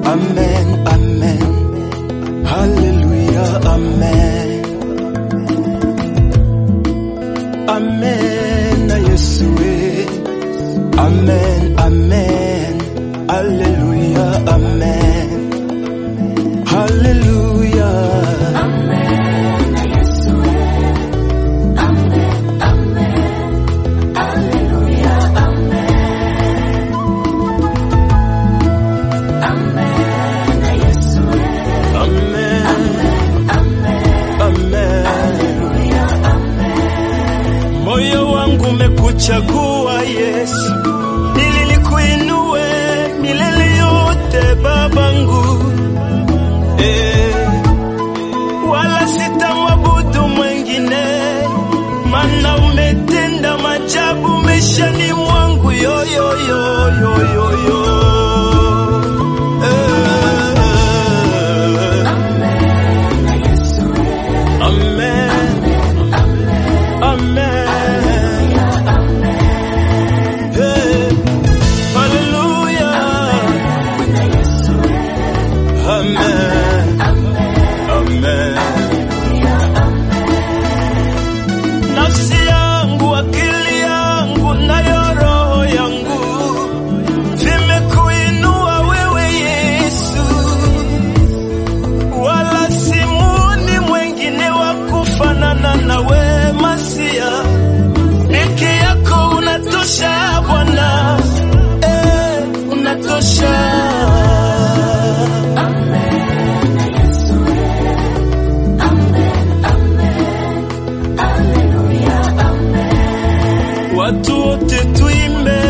Amen, amen. Hallelujah, amen. Amen na Yesu we. Amen, amen. Hallelujah, amen. Hallelujah. Amen. Amen. Moyo wangu umekuchagua Yesu, ili nikuinue milele yote babangu, eh, wala sitamwabudu mwengine, mana umetenda majabu maishani mwangu yo, yo, yo, yo, yo, yo. Eh, Amen. Amen. Hey. Hallelujah. Amen. Amen. Nafsi yangu, akili yangu, nayo roho yangu vimekuinua wewe Yesu wala simuni mwengine wa kufanana na we Masia, peke yako unatosha Bwana, eh, unatosha. Watu wote tuimbe,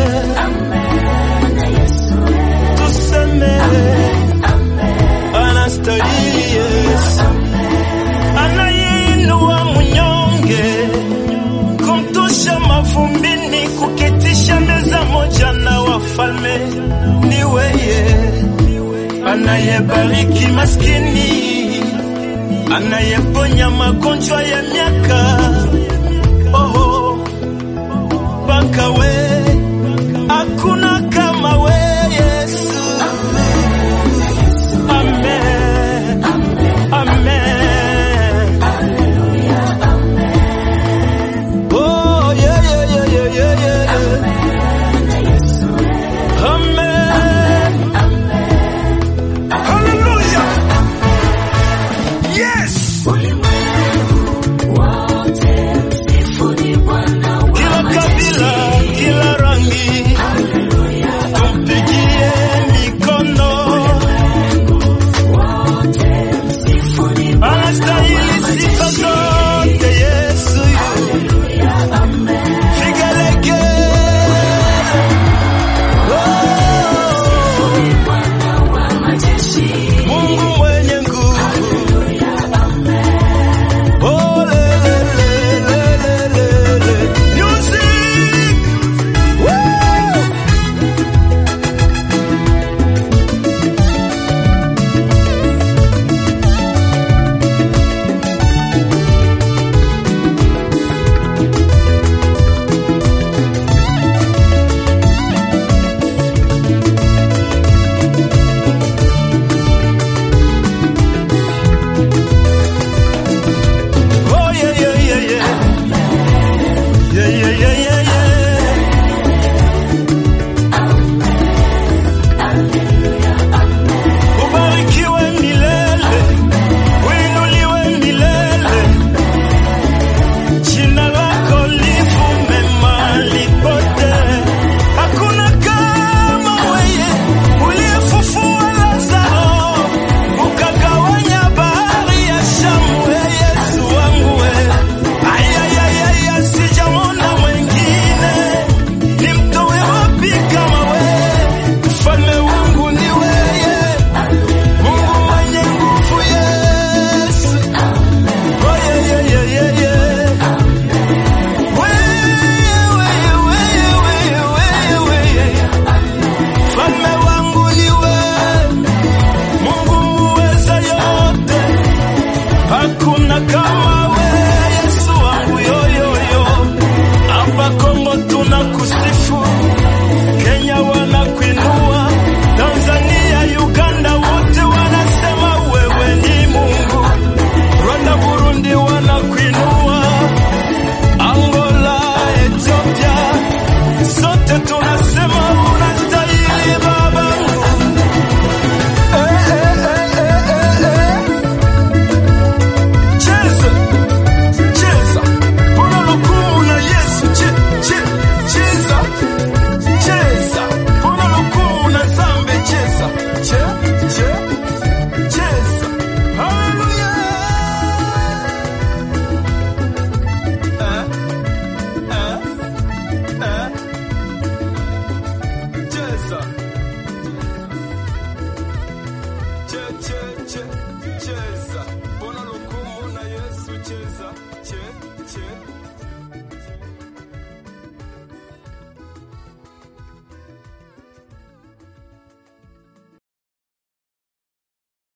tuseme anastahili Yesu, anayeinua mnyonge, kumtosha mavumbini, kuketisha meza moja na wafalme. Ni weye anayebariki maskini, anayeponya magonjwa ya miaka. Oh, mpaka we